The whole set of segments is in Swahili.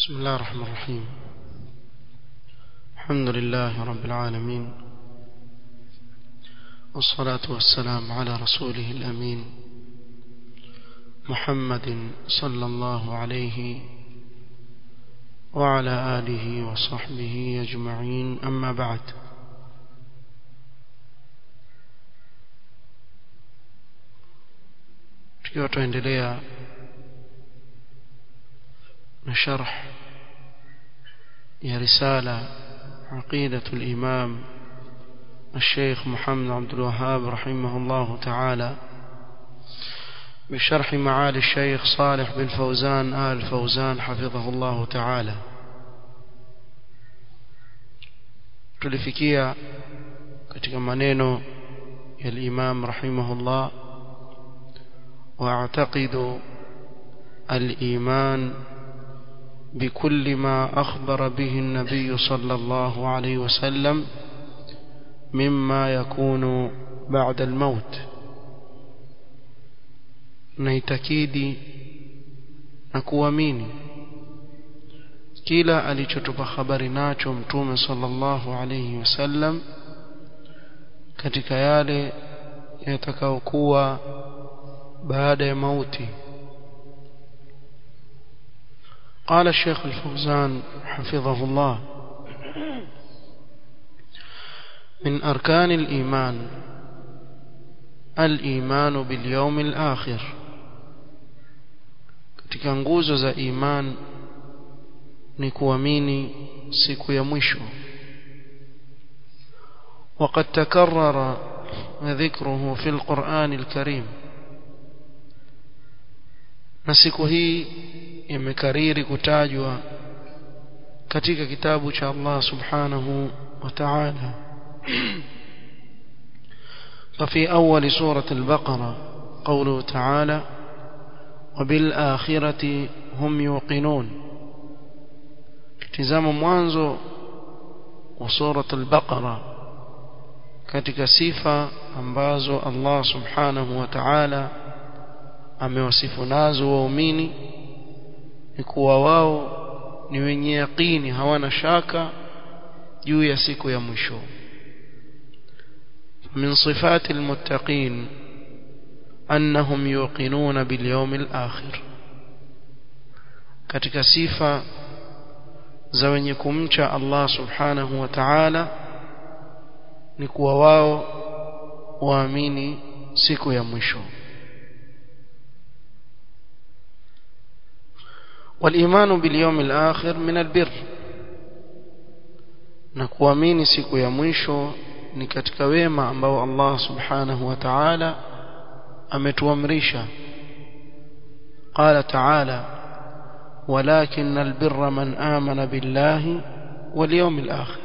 بسم الله الرحمن الرحيم الحمد لله رب العالمين والصلاة والسلام على رسوله الأمين محمد صلى الله عليه وعلى آله وصحبه أجمعين أما بعد tukiwa tuendelea na sharh ya risala عقيدة الإمام الشيخ محمد عبد الوهاب رحمه الله تعالى بشرح معالي الشيخ صالح بن فوزان آل فوزان حفظه الله تعالى tulifikia katika maneno ya al-Imam rahimahullah واعتقد الإيمان بكل ما أخبر به النبي صلى الله عليه وسلم مما يكون بعد الموت naitakidi na kuamini kila alichotupa habari nacho mtume sallallahu alayhi wasallam katika yale yatakayokuwa baada ya mauti قال الشيخ الفوزان حفظه الله من أركان الإيمان الإيمان باليوم الآخر katika nguzo za iman ni kuamini siku ya mwisho وقد تكرر ذكره في القرآن الكريم na siku hii imekariri kutajwa katika kitabu cha Allah subhanahu wa ta'ala ففي أول سورة البقرة قوله تعالى وبالآخرة هم يوقنون تزام mwanzo وسورة البقرة katika sifa ambazo Allah subhanahu wa ta'ala amewasifu nazo waumini ni kuwa wao ni wenye yaqini hawana shaka juu ya siku ya mwisho من صفات المتقين أنهم يوقنون باليوم الآخر katika sifa za wenye kumcha Allah subhanahu wa ta'ala ni kuwa wao waamini siku ya mwisho والإيمان باليوم الآخر من البر na kuamini siku ya mwisho ni katika wema ambao Allah subhanahu wa ta'ala ametuamrisha قال تعالى ولكن البر من آمن بالله واليوم الآخر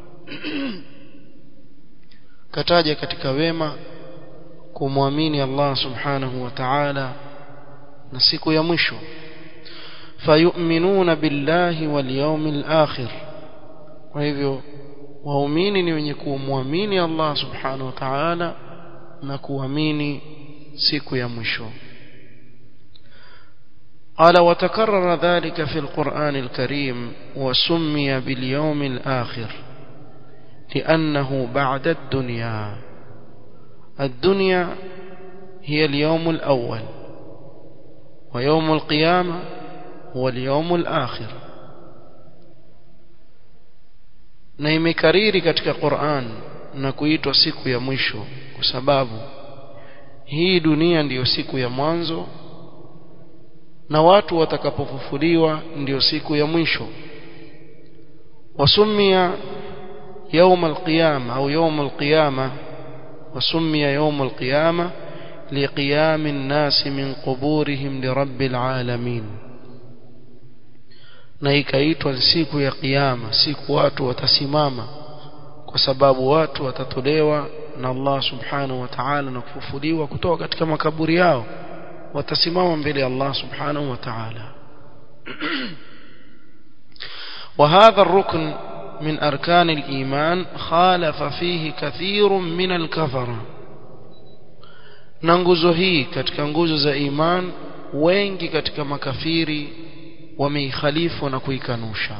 kataja katika wema kumwamini Allah subhanahu wa ta'ala na siku ya mwisho fayu'minuna billahi wal yawmil akhir kwa hivyo waumini ni wenye kumwamini Allah subhanahu wa ta'ala na kuamini siku ya mwisho قال وتكرر ذلك في القرآن الكريم وسمي باليوم الآخر لأنه بعد الدنيا الدنيا هي اليوم الأول ويوم القيامة هو اليوم الآخر na imekariri katika Qur'an na kuitwa siku ya mwisho kwa sababu hii dunia ndiyo siku ya mwanzo na watu watakapofufuliwa ndiyo siku ya mwisho wasumia يوم القيامة أو يوم القيامة وسمي يوم القيامة لقيام الناس من قبورهم لرب العالمين na ikaitwa siku ya kiyama siku watu watasimama kwa sababu watu watatolewa na Allah subhanahu wa ta'ala na kufufuliwa kutoka katika makaburi yao watasimama mbele ya Allah subhanahu wa ta'ala وهذا الركن من أركان الإيمان خالف فيه كثير من الكفرة na nguzo hii katika nguzo za iman wengi katika makafiri wameikhalifu na kuikanusha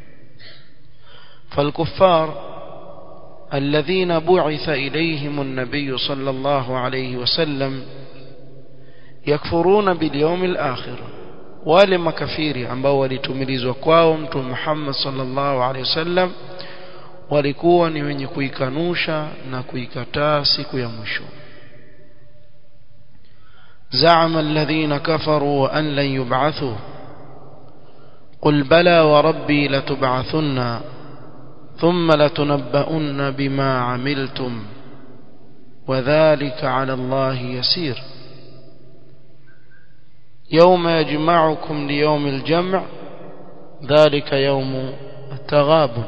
فالكفار الذين بعث إليهم النبي صلى الله عليه وسلم يكفرون باليوم الآخر wale makafiri ambao walitumilizwa kwao mtume Muhammad sallallahu alaihi wasallam walikuwa ni wenye kuikanusha na kuikataa siku ya mwisho زعم الذين كفروا أن لن يبعثوا قل بلى وربي لتبعثن ثم لتنبؤن بما عملتم وذلك على الله يسير يوم يجمعكم ليوم الجمع ذلك يوم التغابن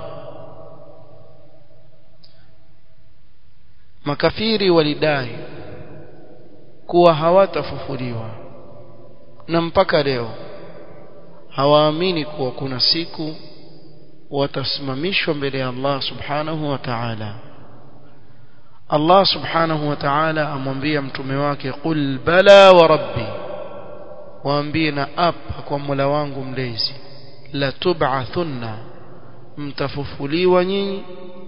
makafiri walidai kuwa hawatafufuliwa na mpaka leo hawaamini kuwa kuna siku watasimamishwa mbele ya Allah subhanahu wa ta'ala Allah subhanahu wa ta'ala amwambia mtume wake qul bala wa rabbi waambie na apa kwa Mola wangu mlezi la tub'athunna mtafufuliwa nyinyi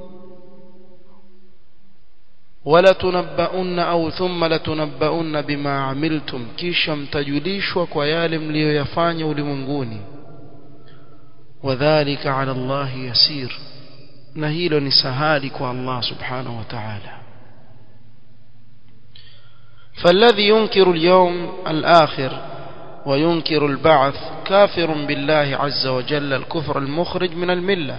wala tunabbaunna au thumma latunabbaunna bima amiltum kisha mtajulishwa kwa yale mliyoyafanya ulimwenguni wadhālika 'ala Allah yasir na hilo ni sahali kwa Allah subhanahu wa ta'ala فالذي ينكر اليوم الآخر وينكر البعث كافر بالله عز وجل الكفر المخرج من المله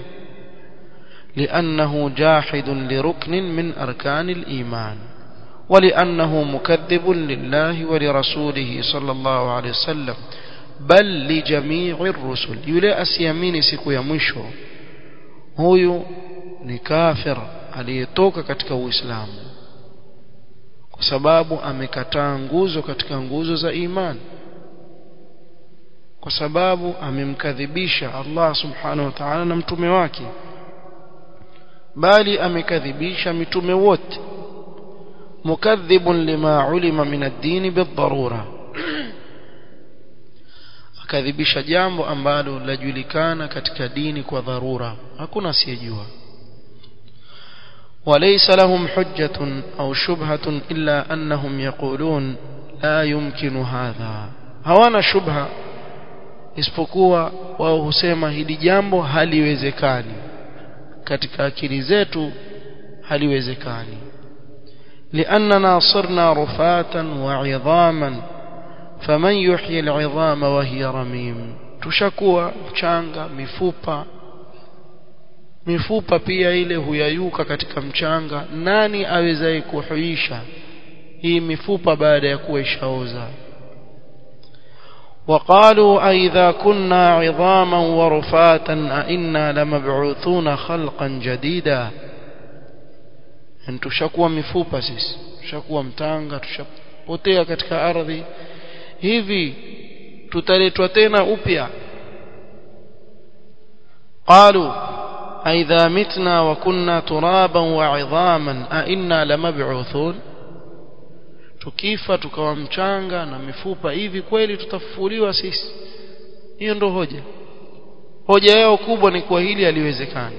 لأنه جاحد لركن من أركان الإيمان ولأنه مكذب لله ولرسوله صلى الله عليه وسلم بل لجميع الرسل يلي أسيامين siku ya mwisho huyu ni kafir aliyetoka katika Uislamu kwa sababu amekataa nguzo katika nguzo za imani kwa sababu amemkadhibisha Allah subhanahu wa ta'ala na mtume wake bali amekadhibisha mitume wote mukadhibun lima ulima min ad-din bid-darura akadhibisha jambo ambalo lajulikana katika dini kwa dharura hakuna asiyejua وليس لهم حجة أو شبهة إلا أنهم يقولون لا يمكن هذا hawana shubha isipokuwa wao husema hili jambo haliwezekani katika akili zetu haliwezekani لأننا صرنا رفاتا وعظاما فمن يحيي العظام وهي رميم tushakuwa mchanga mifupa mifupa pia ile huyayuka katika mchanga nani awezaye kuhuisha hii mifupa baada ya kuwa ishaoza وقالوا أئذا كنا عظاما ورفاتا أئنا لمبعوثون خلقا جديدا yani tushakuwa mifupa sisi tushakuwa mtanga tushapotea katika ardhi hivi tutaletwa tena upya قالوا أئذا متنا وكنا ترابا وعظاما أئنا لمبعوثون tukifa tukawa mchanga na mifupa hivi kweli tutafufuliwa sisi hiyo ndo hoja hoja yao kubwa ni kwa hili haliwezekani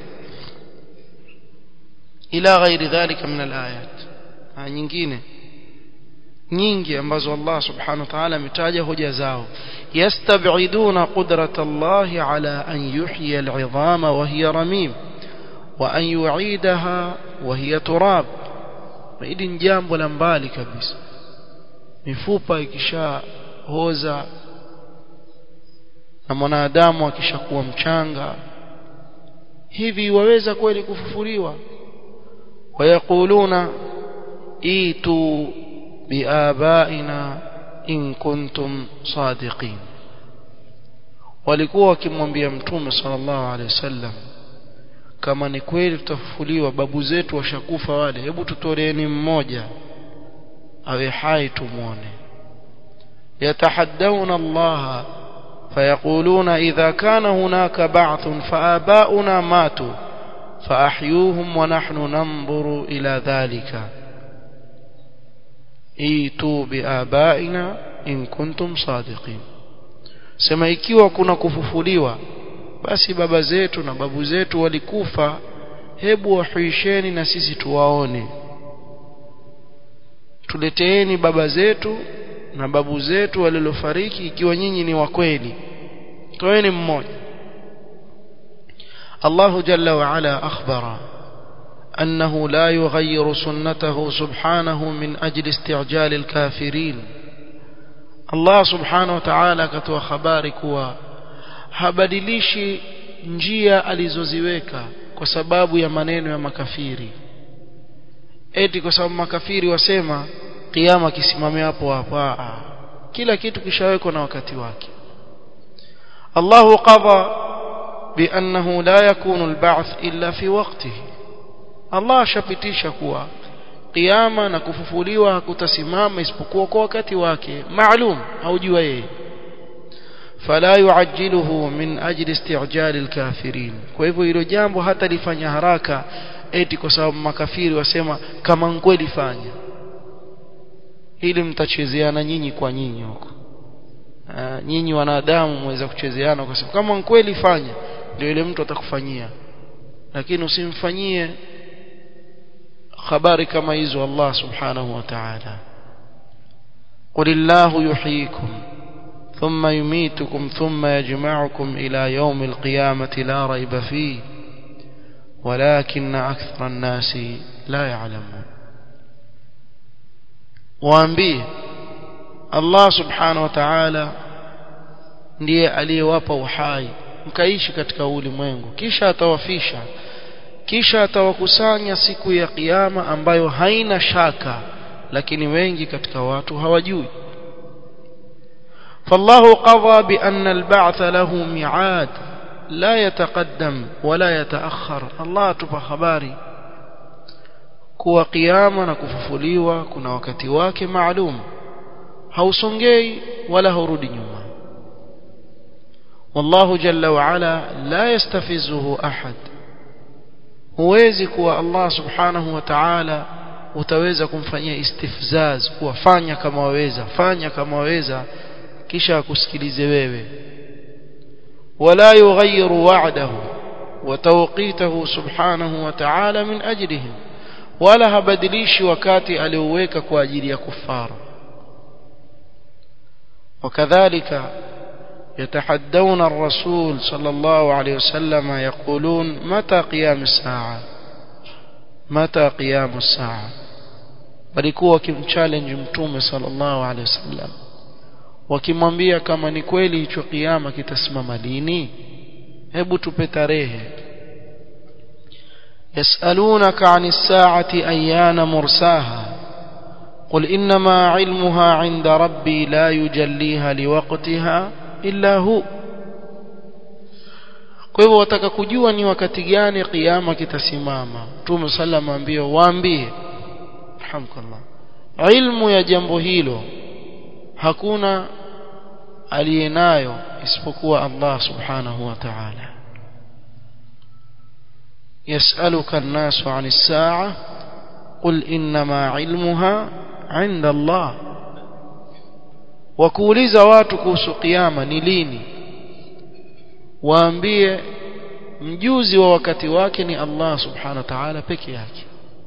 ila ghairi dhalika min alayat aya nyingine nyingi ambazo Allah subhanahu wa ta'ala ametaja hoja zao yastab'iduna qudrata Allah ala an yuhyi al'idhama wa hiya ramim wa an yu'idaha wa hiya turab hili ni jambo la mbali kabisa mifupa ikishahoza na mwanadamu akishakuwa mchanga hivi waweza kweli kufufuliwa wayakuluna itu biabaina in kuntum sadiqin walikuwa wakimwambia mtume sallallahu alaihi wasallam kama ni kweli tutafufuliwa babu zetu washakufa wale hebu tutoleeni mmoja awe hai tumuone yatahaddawna Allah فيقولون إذا كان هناك بعث فآباؤنا ماتوا فأحيوهم ونحن ننظر إلى ذلك ايتوا بآبائنا إن كنتم صادقين sema ikiwa kuna kufufuliwa basi baba zetu na babu zetu walikufa hebu wahuisheni na sisi tuwaone tuleteeni baba zetu na babu zetu walilofariki ikiwa nyinyi ni wa kweli toeni mmoja الله جل وعلا أخبر أنه لا يغير سنته سبحانه من أجل استعجال الكافرين الله سبحانه وتعالى كتوى خبارك habadilishi njia alizoziweka kwa sababu ya maneno ya makafiri eti kwa sababu makafiri wasema kiyama kisimame hapo hapo kila kitu kishawekwa na wakati wake Allahu qadha بأنه لا يكون البعث إلا في وقته الله shapitisha kuwa kiyama na kufufuliwa hakutasimama isipokuwa kwa wakati wake maalum haujua yeye fala yuajjiluhu min ajli isti'jal alkafirin kwa hivyo hilo jambo hata lifanya haraka eti kwa sababu makafiri wasema kama kweli fanya ili mtachezeana nyinyi kwa nyinyi huko nyinyi wanadamu mweza kuchezeana kwa sababu kama kweli fanya ndio ile mtu atakufanyia lakini usimfanyie habari kama hizo Allah subhanahu wa ta'ala قل الله يحييكم ثم يميتكم ثم يجمعكم إلى يوم القيامة لا ريب فيه ولكن أكثر الناس لا يعلمون وأنبيه الله سبحانه وتعالى ndiye aliyewapa uhai mkaishi katika ulimwengu kisha atawafisha kisha atawakusanya siku ya kiyama ambayo haina shaka lakini wengi katika watu hawajui فالله قضى بأن البعث له ميعاد لا يتقدم ولا يتأخر الله تبا خباري kuwa kiyama na kufufuliwa kuna wakati wake maalum hausongei wala haurudi nyuma والله جل وعلا لا يستفزه أحد huwezi kuwa Allah subhanahu wa ta'ala utaweza kumfanyia istifzaz kuwafanya kama waweza fanya kama waweza kisha akusikilize wewe wala yughayyiru wa'dahu wa tawqitahu subhanahu wa ta'ala min ajlihim wala habadilishi wakati alioweka kwa ajili ya kufara وكذلك يتحدون الرسول صلى الله عليه وسلم يقولون متى قيام الساعة متى قيام الساعة walikuwa wakimchallenge mtume sallallahu alaihi wasallam wakimwambia kama ni kweli hicho kiyama kitasimama lini hebu tupe tarehe yasalunaka ani saati ayana mursaha قل إنما علمها عند ربي لا يجليها لوقتها illa hu kwa hivyo wataka kujua ni wakati gani kiyama kitasimama Mtume sallam ambie waambie alhamdulillah ilmu ya jambo hilo hakuna aliyenayo isipokuwa Allah subhanahu wa ta'ala يسألك الناس عن الساعة قل إنما علمها عند الله wakuuliza watu kuhusu kiyama ni lini waambie mjuzi wa wakati wake ni Allah subhanahu wa ta'ala peke yake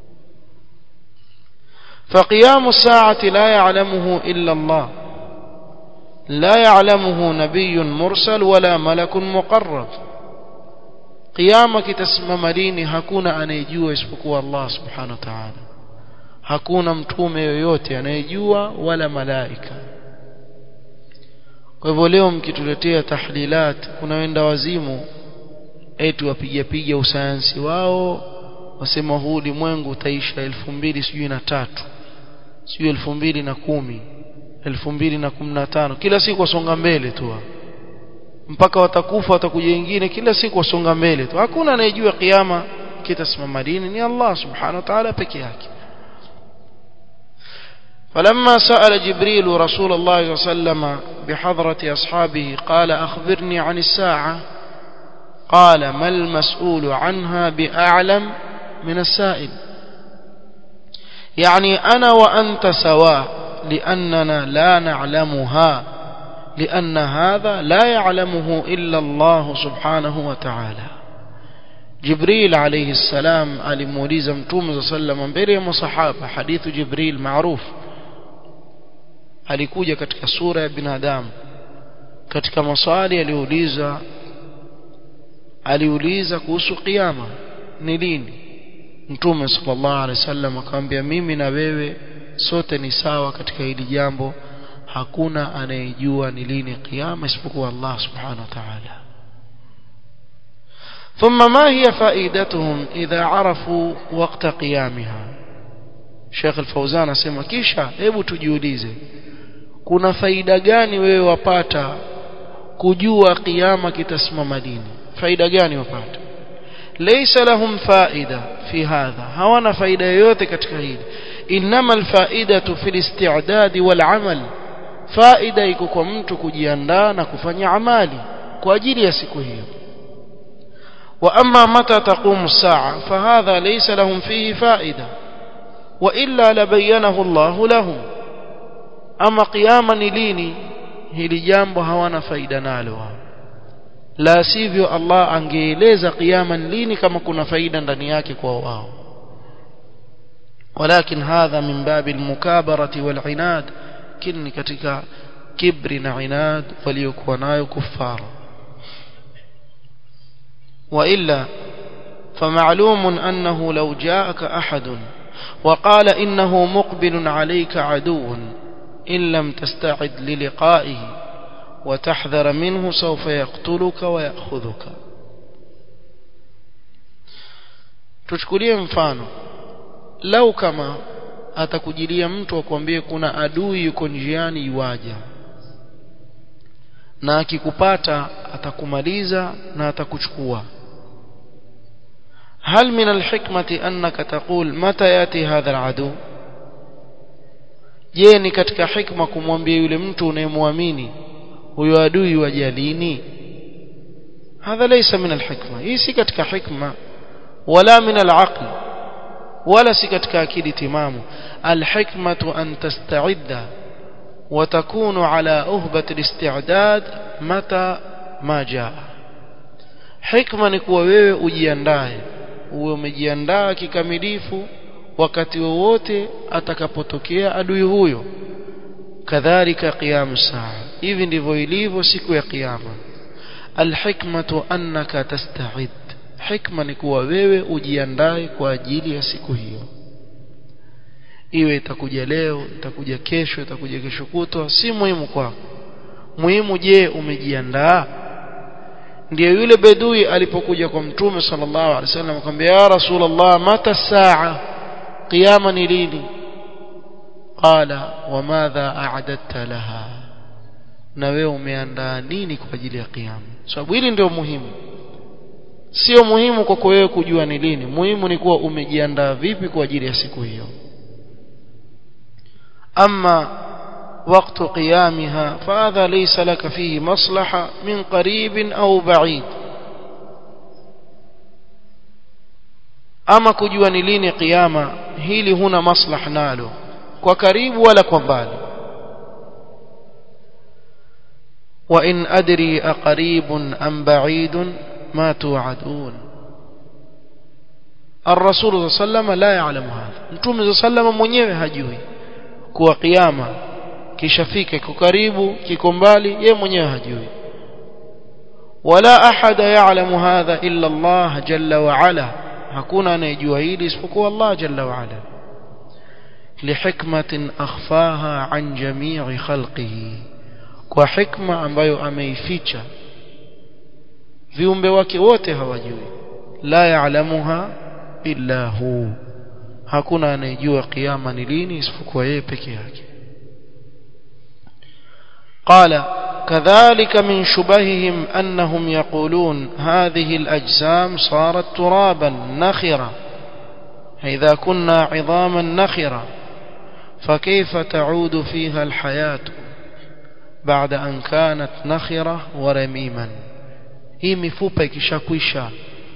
فقيام الساعة لا يعلمه إلا الله لا يعلمه نبي مرسل ولا ملك مقرب قيامك تسمم ليني hakuna anayejua isipokuwa Allah subhanahu wa ta'ala hakuna mtume yoyote anayejua wala malaika kwa hivyo leo mkituletea tahlilat kuna wenda wazimu eti wapiga piga usayansi wao wasema huu ulimwengu utaisha elfu mbili sijui na tatu sijui elfu mbili na kumi elfu mbili na kumi na tano kila siku wasonga mbele tu mpaka watakufa watakuja wengine kila siku wasonga mbele tu hakuna anayejua kiyama kitasimama lini ni Allah subhanahu wa ta'ala peke yake فلما سأل جبريل رسول الله صلى الله عليه وسلم بحضرة أصحابه قال أخبرني عن الساعة قال ما المسؤول عنها بأعلم من السائل يعني أنا وأنت سواء لأننا لا نعلمها لأن هذا لا يعلمه إلا الله سبحانه وتعالى جبريل عليه السلام alimuuliza mtume sallam mbele ya masahaba hadithu Jibril maarufu alikuja katika sura ya binadamu katika maswali aliuliza aliuliza kuhusu kiyama ni lini mtume sallallahu alaihi wasallam akamwambia mimi na wewe sote ni sawa katika hili jambo hakuna anayejua ni lini kiyama isipokuwa Allah subhanahu wa ta'ala ثم ما هي فائدتهم إذا عرفوا وقت قيامها Sheikh Al-Fauzan asema kisha hebu tujiulize kuna faida gani wewe wapata kujua kiyama kitasimama lini faida gani wapata laysa lahum faida fi hadha hawana faida yoyote katika hili inma alfaidatu fi al-isti'dad wal-amal faida iko kwa mtu kujiandaa na kufanya amali kwa ajili ya siku hiyo واما متى تقوم الساعه فهذا ليس لهم فيه فائده والا لبينه الله لهم اما قياما ليني hili jambo hawana faida nalo la sivyo Allah angeeleza kiyama lini kama kuna faida ndani yake kwa wao ولكن هذا من باب المكابرة والعناد كن katika kibri na inad waliokuwa nayo kuffara وإلا فمعلوم أنه لو جاءك أحد وقال إنه مقبل عليك عدو إن لم تستعد للقائه وتحذر منه سوف يقتلك ويأخذك tuchukulie mfano lau kama atakujilia mtu akwambie kuna adui yuko njiani iwaja na akikupata atakumaliza na atakuchukua هل من الحكمة أنك تقول متى يأتي هذا العدو je ni katika hikma kumwambia yule mtu unayemwamini huyo adui wajalini hadha laysa min alhikma hii si katika hikma wala min alaql wala si katika akili timamu alhikmatu an tasta'idda وتكون على أهبة الاستعداد متى ما جاء حكمة نكوى wewe ujiandae uwe umejiandaa kikamilifu wakati wowote atakapotokea adui huyo kadhalika qiyam saa hivi ndivyo ilivyo siku ya kiyama alhikmatu annaka tasta'id hikma ni kuwa wewe ujiandae kwa ajili ya siku hiyo iwe itakuja leo itakuja kesho itakuja kesho kutwa si muhimu kwako muhimu je umejiandaa ndiyo yule bedui alipokuja kwa mtume sallallahu alaihi wasallam akamwambia ya rasulullah mata saa qiyama ni lini qala wamadha a'dadta laha na wewe umeandaa nini kwa ajili ya kiyama sababu hili ndio muhimu sio muhimu kwako wewe kujua ni lini muhimu ni kuwa umejiandaa vipi kwa ajili ya siku hiyo أما وقت قيامها فهذا ليس لك فيه مصلحة من قريب أو بعيد أما كجوا نلين قيامة هيلي هنا مصلح ناله وكريب ولا كبال وإن أدري أقريب أم بعيد ما توعدون الرسول صلى الله عليه وسلم لا يعلم هذا نتوم صلى الله عليه وسلم mwenyewe hajui kuwa kiyama kishafika kiko karibu kiko mbali yeye mwenyewe hajui wala ahada ya'lamu hadha illa Allah jalla wa ala hakuna anayejua hili isipokuwa Allah jalla wa ala lihikmatin akhfaha an jami'i khalqihi kwa hikma ambayo ameificha viumbe wake wote hawajui la ya'lamuha illa hu hakuna anayejua kiyama ni lini isipokuwa yeye peke yake قال كذلك من شبههم أنهم يقولون هذه الأجسام صارت ترابا نخرة إذا كنا عظاما نخرة فكيف تعود فيها الحياة بعد أن كانت نخرة ورميما هي مفوبة كشاكوشا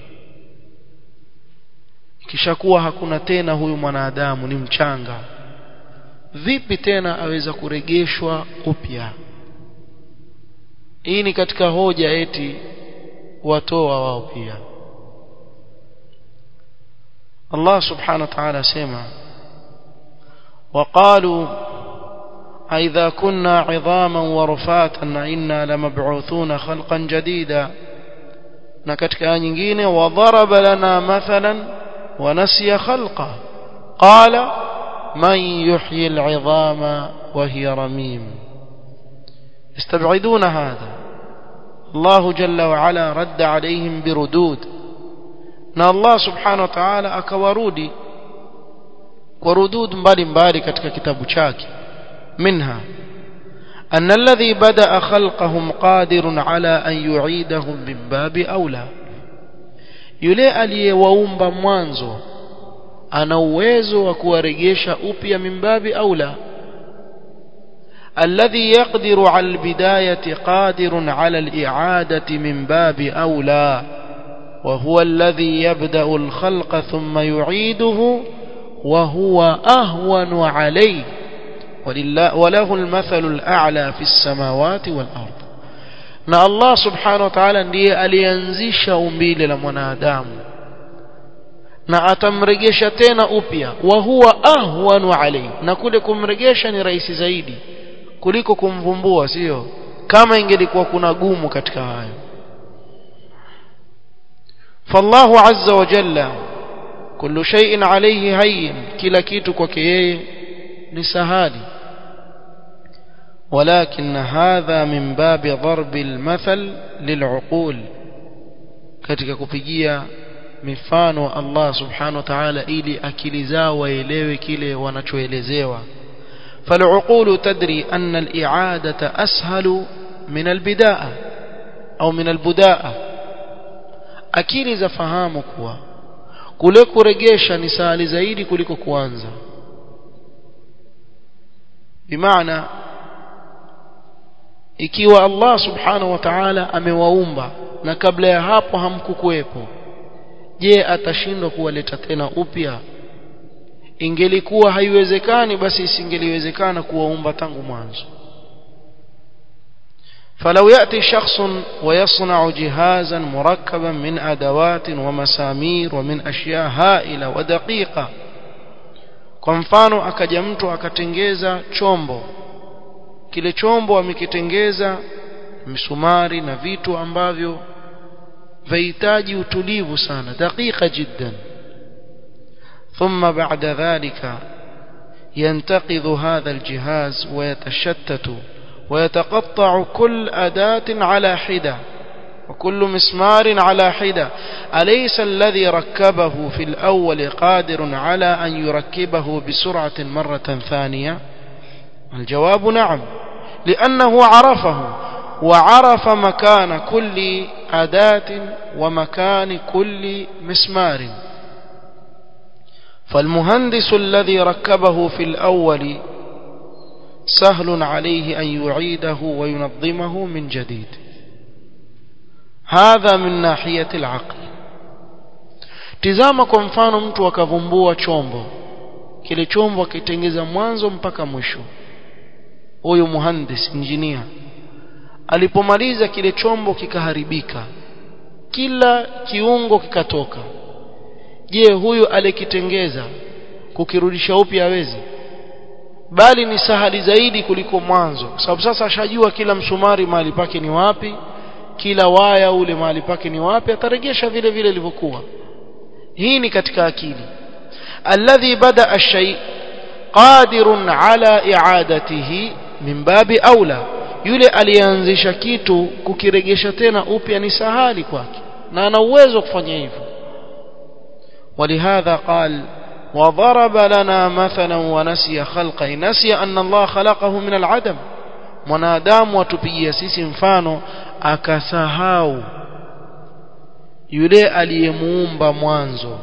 kishakuwa hakuna tena huyu mwanadamu ni mchanga vipi tena aweza kuregeshwa upya hii ni katika hoja eti watoa wao pia Allah subhanahu wa ta'ala sema وقالوا أئذا كنا عظاما ورفاتا إنا لمبعوثون خلقا جديدا نكتك آية وضرب لنا مثلا ونسي خلقه قال من يحيي العظام وهي رميم يستبعدون هذا الله جل وعلا رد عليهم بردود na Allah subhanahu wa ta'ala akawarudi kwa rudud mbalimbali katika kitabu chake منها أن الذي بدأ خلقهم قادر على أن يعيدهم من باب أولى yule aliyewaumba mwanzo ana uwezo wa kuwarejesha upya mimbabi aula الذي يقدر على البداية قادر على الإعادة من باب أولى وهو الذي يبدأ الخلق ثم يعيده وهو أهون عليه ولله وله المثل الأعلى في السماوات والأرض na Allah subhanahu wa ta'ala ndiye alianzisha umbile la mwanadamu na atamregesha tena upya wa huwa ahwanu alayhi na kule kumregesha ni rahisi zaidi kuliko kumvumbua sio kama ingelikuwa kuna gumu katika hayo فالله عز وجل كل شيء عليه هين كلا kitu kwake yeye ni sahali ولكن هذا من باب ضرب المثل للعقول katika kupigia mifano Allah subhanahu wa ta'ala ili akili zao waelewe kile wanachoelezewa فالعقول تدري أن الإعادة أسهل من البداءة أو من البداءة akili zafahamu kuwa kule kuregesha ni sahali zaidi kuliko kuanza bimaana ikiwa Allah subhanahu wa ta'ala amewaumba na kabla ya hapo hamkukuwepo je atashindwa kuwaleta tena upya ingelikuwa haiwezekani basi isingeliwezekana kuwaumba tangu mwanzo فلو يأتي شخص ويصنع جهازا مركبا من أدوات ومسامير ومن أشياء هائلة ودقيقة kwa mfano akaja mtu akatengeza chombo kile chombo amekitengeza misumari na vitu ambavyo vahitaji utulivu sana dakika jiddan ثم بعد ذلك ينتقض هذا الجهاز ويتشتت ويتقطع كل أداة على حدة وكل مسمار على حدة أليس الذي ركبه في الأول قادر على أن يركبه بسرعة مرة ثانية الجواب نعم لأنه عرفه وعرف مكان كل أداة ومكان كل مسمار فالمهندس الذي ركبه في الأول سهل عليه أن يعيده وينظمه من جديد هذا من ناحية العقل tizama kwa mfano mtu akavumbua chombo kile chombo akitengeza mwanzo mpaka mwisho huyu muhandis injinia alipomaliza kile chombo kikaharibika kila kiungo kikatoka je huyu alikitengeza kukirudisha upya hawezi bali ni sahali zaidi kuliko mwanzo kwa sababu sasa ashajua kila msumari mahali pake ni wapi kila waya ule mahali pake ni wapi ataregesha vile vile ilivyokuwa hii ni katika akili alladhi bada ash-shay qadirun ala i'adatihi min babi aula yule alianzisha kitu kukiregesha tena upya ni sahali kwake na ana uwezo kufanya hivyo ولهذا قال وضرب لنا مثلا ونسي خلقه نسي أن الله خلقه من العدم mwanadamu atupigia sisi mfano akasahau yule aliyemuumba mwanzo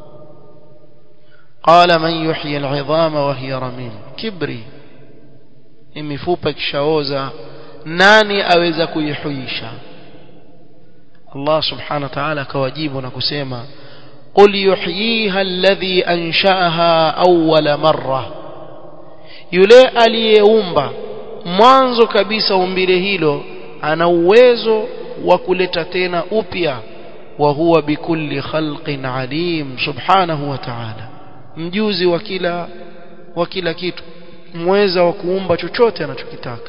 qala man yuhyi al'idhama wa hiya ramim kibri mifupa ikishaoza nani aweza kuihuisha Allah subhanahu wa ta'ala akawajibu na kusema قل يحييها الذي أنشأها أول مرة yule aliyeumba mwanzo kabisa umbile hilo ana uwezo wa kuleta tena upya wa huwa bikulli khalqin alim subhanahu wa ta'ala mjuzi wa kila wa kila kitu mweza wa kuumba chochote anachokitaka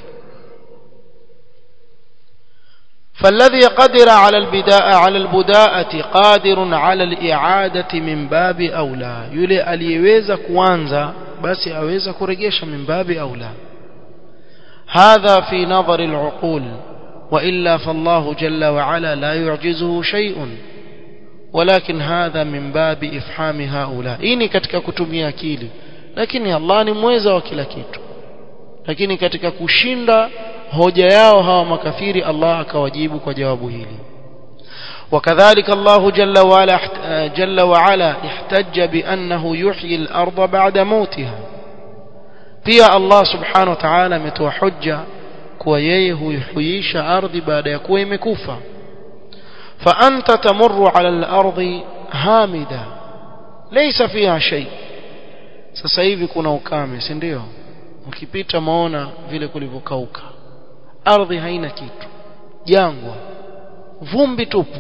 فالذي قدر على البداء على البداءة قادر على الإعادة من باب أولى يلي aliyeweza kuanza basi aweza kurejesha min babi aula هذا في نظر العقول وإلا فالله جل وعلا لا يعجزه شيء ولكن هذا من باب إفحام هؤلاء إني katika kutumia akili lakini Allah ni mweza wa kila kitu lakini katika kushinda hoja yao hawa makafiri Allah akawajibu kwa jawabu hili وكذلك الله جل وعلا جل وعلا احتج بأنه يحيي الأرض بعد موتها pia Allah subhanahu wa ta'ala ametoa hujja kuwa yeye huihuisha ardhi baada ya kuwa imekufa fa anta tamurru ala al-ardi hamida laysa fiha shay sasa hivi kuna ukame si ndio ukipita maona vile kulivyokauka ardhi haina kitu jangwa vumbi tupu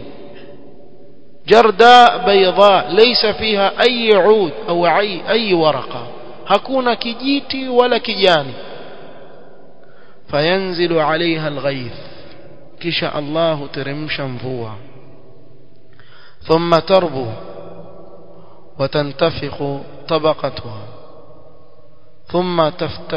jarda bayda laysa fiha ay ud au ay ay waraqa hakuna kijiti wala kijani fayanzilu alaiha alghayth kisha Allah teremsha mvua thumma tarbu وتنتفخ طبقتها ثم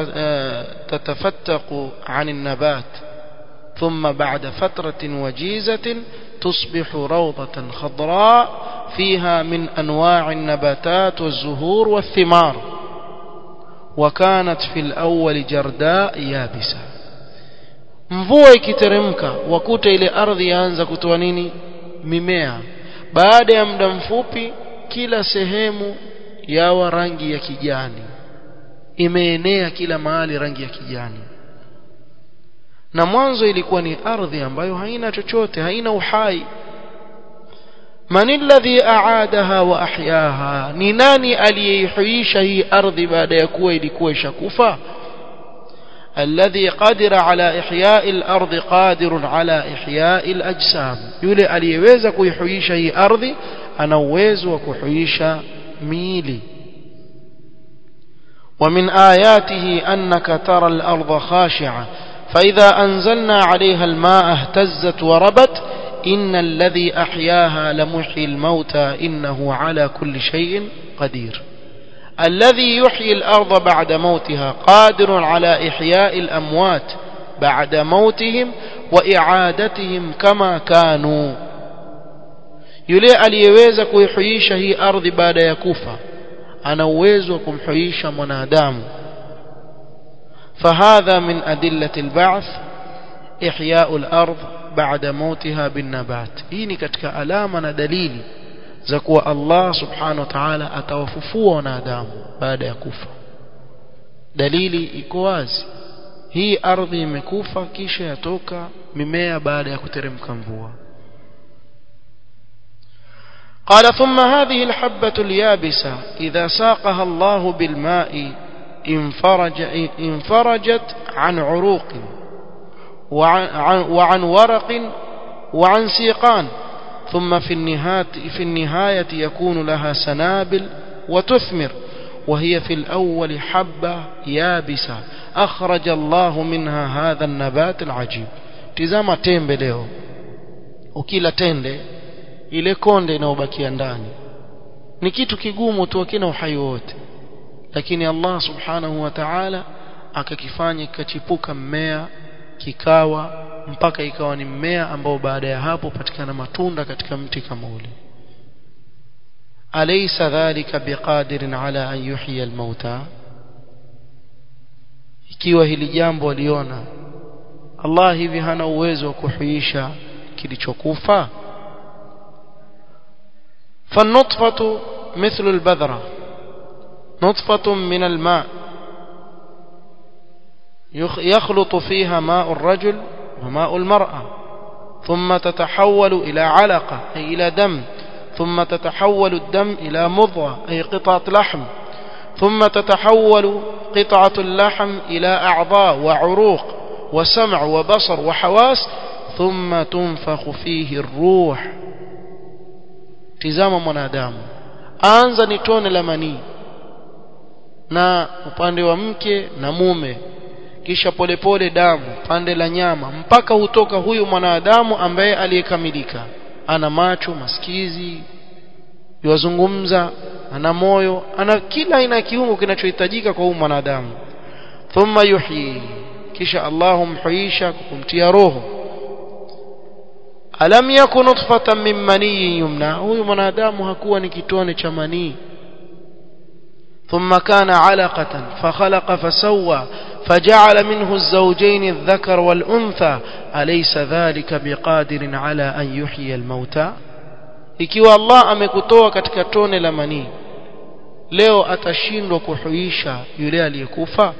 تتفتق عن النبات ثم بعد فترة وجيزة تصبح روضة خضراء فيها من أنواع النباتات والزهور والثمار وكانت في الأول جرداء يابسة mvua ikiteremka wakuta ile ardhi yaanza kutoa nini mimea baada ya muda mfupi kila sehemu yawa rangi ya kijani imeenea kila mahali rangi ya kijani na mwanzo ilikuwa ni ardhi ambayo haina chochote haina uhai man alladhi aadaha wa ahyaha ni nani aliyeihuisha hii ardhi baada ya kuwa ilikuwa ishakufa الذي قادر على إحياء الأرض قادر على إحياء الأجسام يولي aliyeweza kuihuisha hii ardhi ana uwezo wa kuhuisha miili ومن آياته أنك ترى الأرض خاشعة فإذا أنزلنا عليها الماء اهتزت وربت إن الذي أحياها لمحيي الموتى إنه على كل شيء قدير الذي يحيي الأرض بعد موتها قادر على إحياء الأموات بعد موتهم وإعادتهم كما كانوا yule aliyeweza kuihuisha hii ardhi baada ya kufa ana uwezo wa kumhuisha mwanadamu فهذا من أدلة البعث إحياء الأرض بعد موتها بالنبات hii ni katika alama na dalili za kuwa Allah subhanahu wa ta'ala atawafufua wanadamu baada ya kufa dalili iko wazi hii ardhi imekufa kisha yatoka mimea baada ya kuteremka mvua قال ثم هذه الحبة اليابسة إذا ساقها الله بالماء انفرج انفرجت عن عروق وعن, وعن ورق وعن سيقان ثم في النهاية, في النهاية يكون لها سنابل وتثمر وهي في الأول حبة يابسة أخرج الله منها هذا النبات العجيب تزama tembe leo ukila tende ile konde inayobakia ndani ni kitu kigumu tu hakina uhai wote lakini Allah subhanahu wa ta'ala akakifanya kikachipuka mmea kikawa mpaka ikawa ni mmea ambao baada ya hapo patikana matunda katika mti kama ule alaysa dhalika biqadirin ala an yuhyiya almauta ikiwa hili jambo aliona Allah hivi hana uwezo wa kuhuisha kilichokufa فالنطفة مثل البذرة نطفة من الماء يخلط فيها ماء الرجل وماء المرأة ثم تتحول إلى علقة أي إلى دم ثم تتحول الدم إلى مضغة أي قطعة لحم ثم تتحول قطعة اللحم إلى أعضاء وعروق وسمع وبصر وحواس thumma tunfakhu fihi ruh tizama mwanadamu anza ni tone la manii na upande wa mke na mume kisha polepole damu pande la nyama mpaka hutoka huyu mwanadamu ambaye aliyekamilika ana macho masikizi yuwazungumza ana moyo ana kila aina ya kiungo kinachohitajika kwa huyu mwanadamu thumma yuhyi kisha Allah humhuisha kumtia roho alam yakun nutfatan min manii yumna huyu mwanadamu hakuwa ni kitone cha manii ثم كان علقة فخلق فسوى فجعل منه الزوجين الذكر والأنثى أليس ذلك بقادر على أن يحيي الموتى ikiwa Allah amekutoa katika tone la manii leo atashindwa kuhuisha yule aliyekufa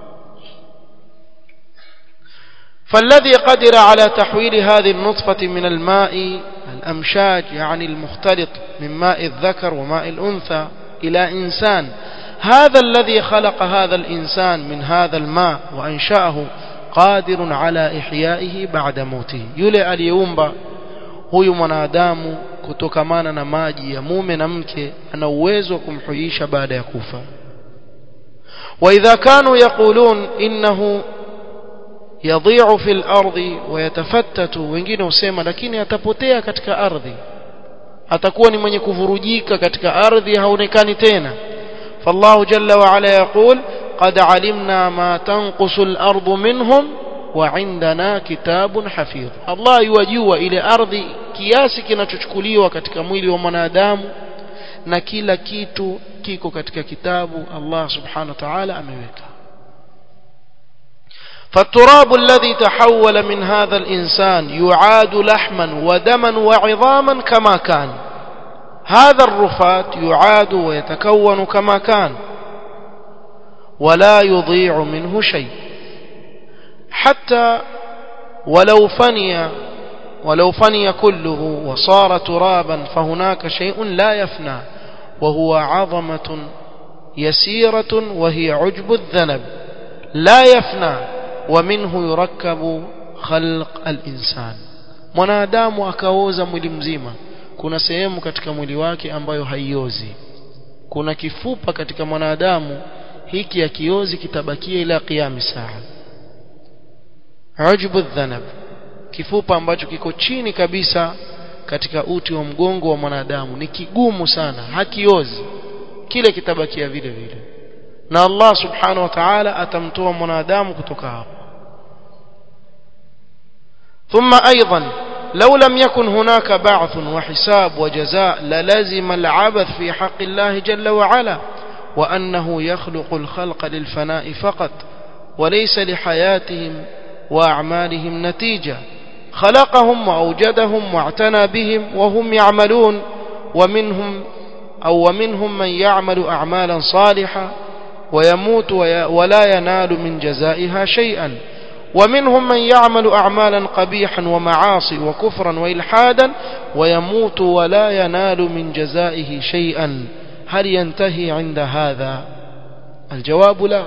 فالذي قدر على تحويل هذه النطفة من الماء الأمشاج يعني المختلط من ماء الذكر وماء الأنثى إلى إنسان هذا الذي خلق هذا الإنسان من هذا الماء وأنشأه قادر على إحيائه بعد موته يلي اليومبا huyu mwanadamu kutokamana na maji ya mume na mke ana uwezo wa kumhuisha baada ya kufa واذا كانوا يقولون انه يضيع في الارض ويتفتت wengine husema lakini atapotea katika ardhi atakuwa ni mwenye kuvurujika katika ardhi haonekani tena فالله جل وعلا يقول قد علمنا ما تنقص الأرض منهم وعندنا كتاب حفيظ الله يوجوا إلى أرض kiasi kinachochukuliwa katika mwili wa mwanadamu na kila kitu kiko katika kitabu Allah subhanahu wa ta'ala ameweka فالتراب الذي تحول من هذا الإنسان يعاد لحما ودما وعظاما كما كان هذا الرفات يعاد ويتكون كما كان ولا يضيع منه شيء حتى ولو فني ولو فني كله وصار ترابا فهناك شيء لا يفنى وهو عظمة يسيرة وهي عجب الذنب لا يفنى ومنه يركب خلق الإنسان mwanadamu akaoza mwili mzima kuna sehemu katika mwili wake ambayo haiozi kuna kifupa katika mwanadamu hiki akiozi kitabakia ila qiyam saa ujbu dhanab kifupa ambacho kiko chini kabisa katika uti wa mgongo wa mwanadamu ni kigumu sana hakiozi kile kitabakia vile vile na Allah subhanahu wa ta'ala atamtoa mwanadamu kutoka hapo ثم أيضا لو لم يكن هناك بعث وحساب وجزاء للزم العبث في حق الله جل وعلا وأنه يخلق الخلق للفناء فقط وليس لحياتهم وأعمالهم نتيجة خلقهم وأوجدهم واعتنى بهم وهم يعملون ومنهم أو ومنهم من يعمل أعمالا صالحة ويموت ولا ينال من جزائها شيئا ومنهم من يعمل أعمالا قبيحا ومعاصي وكفرا وإلحادا ويموت ولا ينال من جزائه شيئا هل ينتهي عند هذا الجواب لا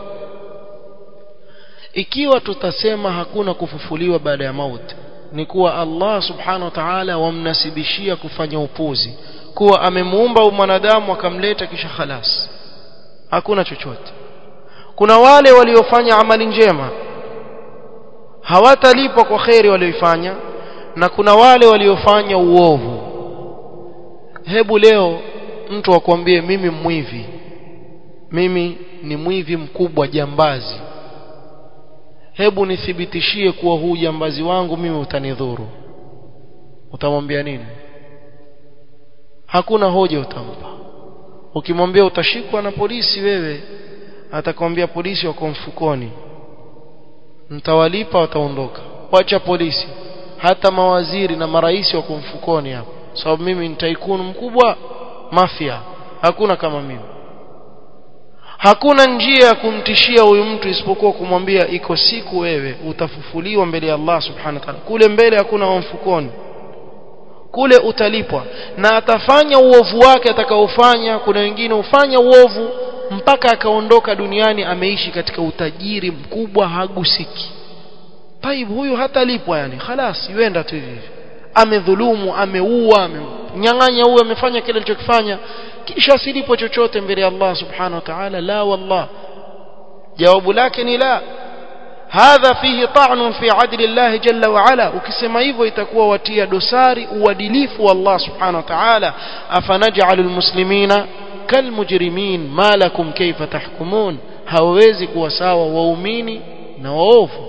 ikiwa tutasema hakuna kufufuliwa baada ya mauti ni kuwa Allah subhanahu wa ta'ala wamnasibishia kufanya upuzi kuwa amemuumba mwanadamu akamleta kisha khalas hakuna chochote kuna wale waliofanya amali njema hawatalipwa kwa kheri walioifanya na kuna wale waliofanya uovu hebu leo mtu akwambie mimi mwivi mimi ni mwivi mkubwa jambazi hebu nithibitishie kuwa huu jambazi wangu mimi utanidhuru utamwambia nini hakuna hoja utampa ukimwambia utashikwa na polisi wewe atakwambia polisi wako mfukoni mtawalipa wataondoka wacha polisi hata mawaziri na marais wako mfukoni hapo sababu mimi ni taikunu mkubwa mafia hakuna kama mimi hakuna njia ya kumtishia huyu mtu isipokuwa kumwambia iko siku wewe utafufuliwa mbele ya Allah subhanahu wa ta'ala kule mbele hakuna wa mfukoni kule utalipwa na atafanya uovu wake atakaofanya kuna wengine hufanya uovu mpaka akaondoka duniani ameishi katika utajiri mkubwa hagusiki taib huyu hatalipwa yani khalas yuenda tu hivi amedhulumu ameua amenyang'anya huyu amefanya kile alichokifanya kisha asilipo chochote mbele ya Allah subhanahu wa ta'ala la wallah jawabu lake ni la hadha fihi ta'nun fi adli Allah jalla wa ala ukisema hivyo itakuwa watia dosari uadilifu wa Allah subhanahu wa ta'ala afanaj'alul muslimina kalmujrimin ma lakum kayfa tahkumun hawezi kuwa sawa waumini na waovu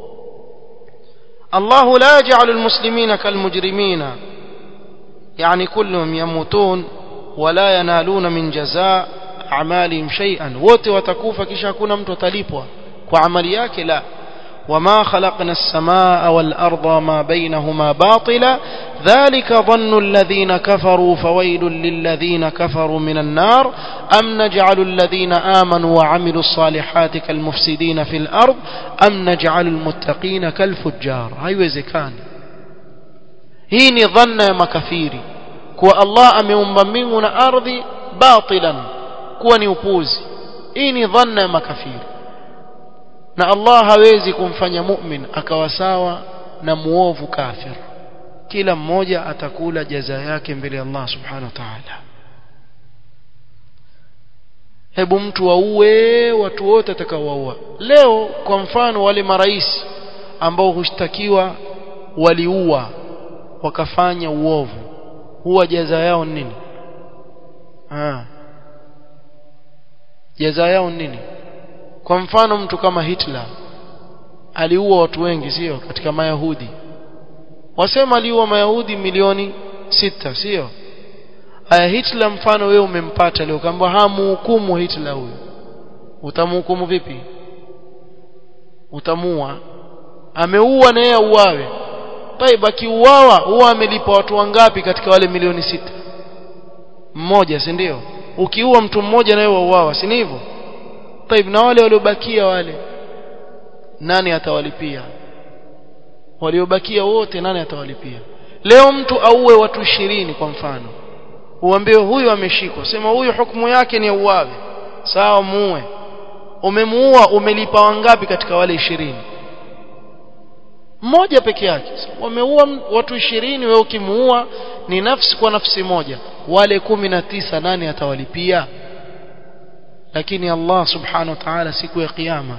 الله لا يجعل المسلمين كالمجرمين يعني كلهم يموتون ولا ينالون من جزاء أعمالهم شيئا wote watakufa kisha hakuna mtu atalipwa kwa amali yake la وما خلقنا السماء والأرض ما بينهما باطلا ذلك ظن الذين كفروا فويل للذين كفروا من النار أم نجعل الذين آمنوا وعملوا الصالحات كالمفسدين في الأرض أم نجعل المتقين كالفجار هاي وزكان هيني ظن مكفيري كو الله أميوم من أرضي باطلا كو نيوبوزي هيني ظن مكفيري na Allah hawezi kumfanya mu'min akawa sawa na muovu kafir kila mmoja atakula jaza yake mbele ya Allah subhanahu wa ta'ala hebu mtu auwe watu wote atakaowaua leo kwa mfano wale marais ambao hushtakiwa waliua wakafanya uovu huwa jaza yao nini ah jaza yao nini kwa mfano mtu kama Hitler aliua watu wengi sio katika mayahudi wasema aliua mayahudi milioni sita sio aya Hitler mfano wewe umempata leo kamba hamuhukumu Hitler huyu utamhukumu vipi utamua ameua na yeye auawe taib akiuawa huwa amelipa watu wangapi katika wale milioni sita mmoja si ndio ukiua mtu mmoja na wewe wauawa si hivyo taib na wale waliobakia wale nani atawalipia waliobakia wote nani atawalipia leo mtu auwe watu ishirini kwa mfano uambiwe huyu ameshikwa sema huyu hukumu yake ni auawe sawa muue umemuua umelipa wangapi katika wale ishirini mmoja peke yake wameua watu ishirini wewe ukimuua ni nafsi kwa nafsi moja wale kumi na tisa nani atawalipia lakini Allah subhanahu wa ta'ala siku ya kiyama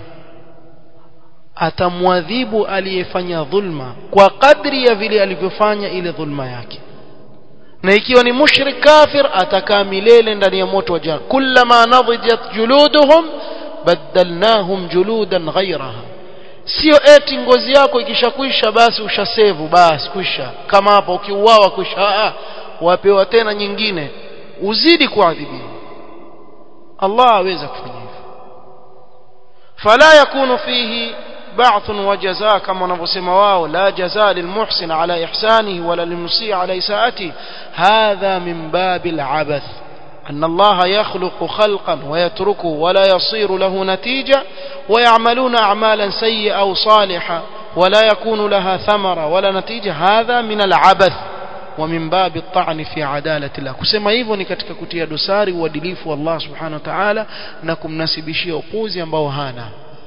atamwadhibu aliyefanya dhulma kwa kadri ya vile alivyofanya ile dhulma yake na ikiwa ni mushrik kafir atakaa milele ndani ya moto wa jahannam kullama nadijat juluduhum badalnahum juludan ghayraha sio eti ngozi yako ikishakwisha basi ushasevu basi kwisha kama hapa ukiuawa kwisha wapewa tena nyingine uzidi kuadhibiwa Allah aweza kufanya hivyo fala yakunu fihi ba'th wa jazaa kama wanavyosema wao la jazaa lilmuhsin ala ihsanihi wala lilmusii ala isaati hadha min babil abath أن الله يخلق خلقا ويتركه ولا يصير له نتيجة ويعملون أعمالا سيئة أو صالحة ولا يكون لها ثمرة ولا نتيجة هذا من العبث ومن باب الطعن في عدالة الله kusema hivyo ni katika kutia dosari uadilifu wa Allah subhanahu wa ta'ala na kumnasibishia upuzi ambao hana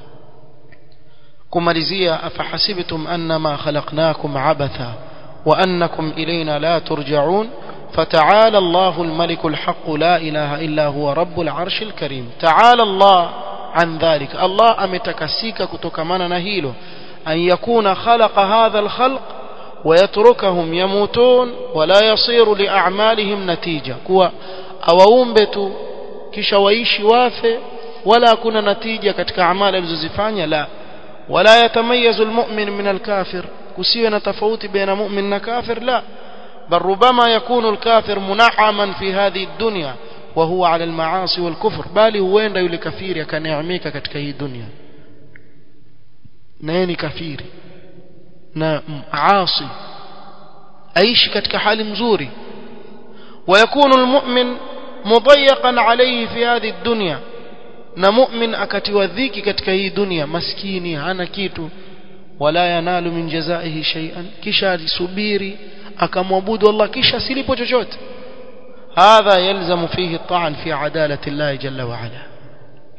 kumalizia afahasibtum annama khalaqnakum abatha wa annakum ilayna la turja'un فتعالى الله الملك الحق لا إله إلا هو رب العرش الكريم تعالى الله عن ذلك الله أمتكسيك كتكمانا نهيله أن يكون خلق هذا الخلق ويتركهم يموتون ولا يصير لأعمالهم نتيجة كوا أوaumbet kisha waishi wafe wala kuna natija katika amali alizozifanya la wala yatamayazu almu'min min alkafir kusiwe na tofauti baina mu'min na kafir la بل ربما يكون الكافر منعما في هذه الدنيا وهو على المعاصي والكفر bali huenda yule kafiri akaneemeka katika hii dunia na yeye ni kafiri na aasi aishi katika hali mzuri ويكون المؤمن مضيقا عليه في هذه الدنيا na mu'min akatiwa dhiki katika hii dunia maskini hana kitu wala yanalu min jazaihi shay'an kisha alisubiri akamwabudu Allah kisha silipo chochote hadha yalzamu fihi at-ta'n fi adalati Allah jalla wa ala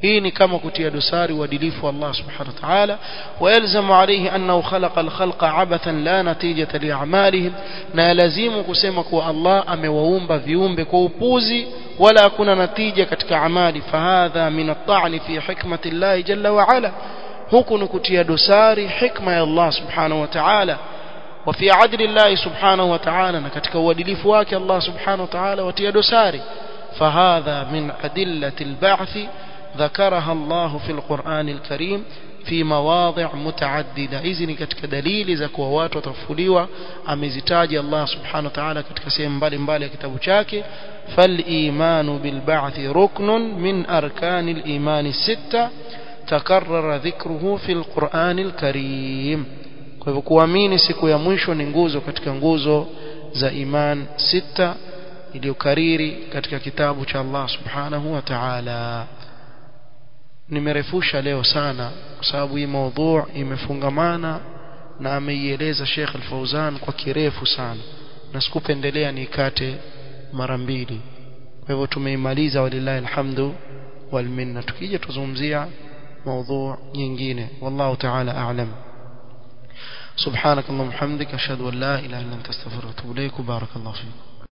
hii ni kama kutia dosari uadilifu wa Allah subhanahu wa ta'ala wayalzamu alayhi annahu khalaqa al-khalqa abathan la natijata li'amalihim na lazimu kusema kuwa Allah amewaumba viumbe kwa upuzi wala hakuna natija katika amali fahadha min at-ta'ni fi hikmati Allah jalla wa ala huku ni kutia dosari hikma ya Allah subhanahu wa ta'ala وفي عدل الله سبحانه وتعالى نكتك uadilifu wake Allah subhanahu wa ta'ala watia dosari فهذا من أدلة البعث ذكرها الله في القرآن الكريم في مواضع متعددة إذن كتك دليل زكوا watu watafuliwa amezitaja Allah subhanahu wa ta'ala katika sehemu mbalimbali ya kitabu chake فالإيمان بالبعث ركن من أركان الإيمان الستة تكرر ذكره في القرآن الكريم kwa hivyo kuamini siku ya mwisho ni nguzo katika nguzo za iman sita iliyokariri katika kitabu cha Allah subhanahu wa ta'ala nimerefusha leo sana kwa sababu hii maudhu imefungamana na ameieleza Sheikh Al-Fauzan kwa kirefu sana na sikupendelea nikate mara mbili kwa hivyo tumeimaliza walillahi alhamdu wal minna tukija tuzungumzia maudhu nyingine wallahu ta'ala a'lam سبحانك اللهم وبحمدك اشهد ان لا اله الا انت استغفرك واتوب اليك وبارك الله فيك